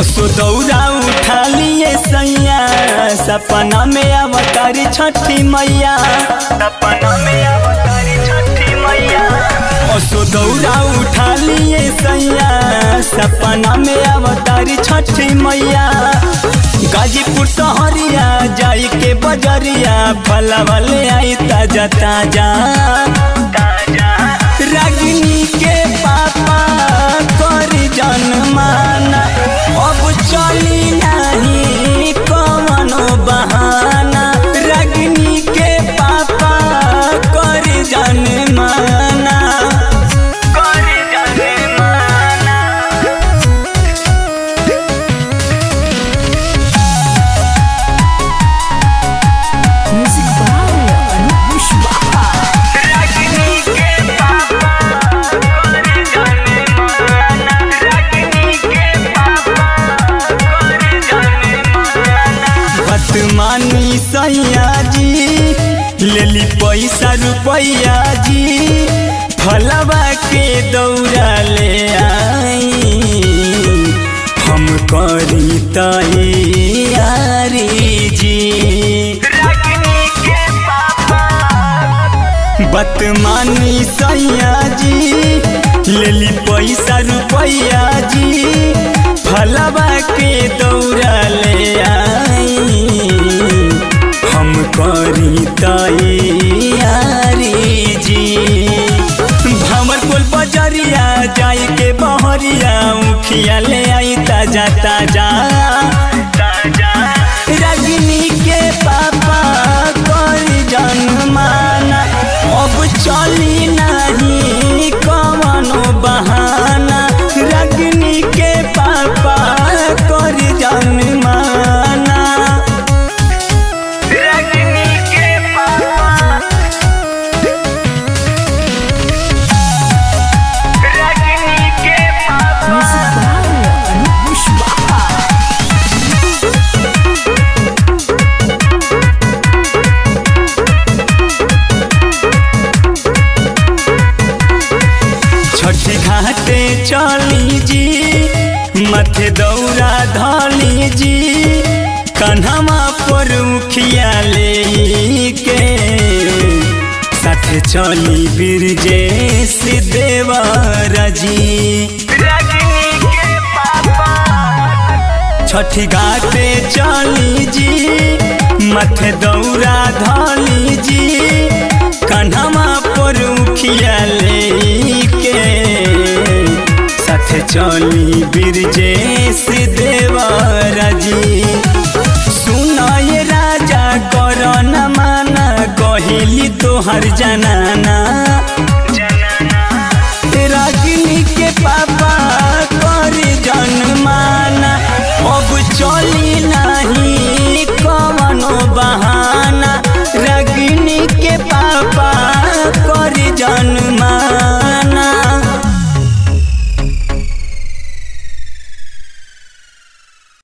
असो दौरा उठा लिए सैया सपना में अवतारी छठी मैया सपना में अवतारी छठी मैया असो दौरा उठा लिए सैया सपना में अवतारी छठी मैया गाजीपुर शहरिया जाई के बजरिया फला वाले आई ताजा ताजा रागिनी के पापा करी जनमाना अब चली नहीं कवनो बहाना रागिनी के पापा करी जनमाना करी जनमाना Music by Anup Pushpa. रागिनी के पापा करी जनमाना रागिनी के पापा करी जनमाना बदमानी सैया जी लेली पैसा रुपैया जी फलवा के दौड़ा ले आई हम करी तैयारी जी बदमानी सैया जी लेली पैसा रुपैया जी फलवा के दौड़ा ले आई हम करी तैयारी जी भमर कोल बजरिया जाई के बहरिया उखिया ले आई ताजा ताजा रजनी के पापा करी जनमाना अब चली नहीं कवनो बहाना रजनी के पापा करी जनमाना रजनी के पापा रजनी के पापा Music by Anup Pushpa. छठी घाटे चली जी मथे दौरा धली जी कन्हमा पर उखिया ले के साथे चली बिरजे सिद्धेवर जी छठी घाटे चली जी मथे दौरा धली जी कन्हमा पर उखिया लेके साथे चली बिरजे सिद्धेवर जी सुनय राजा कर न माना कहिली तोहर जनाना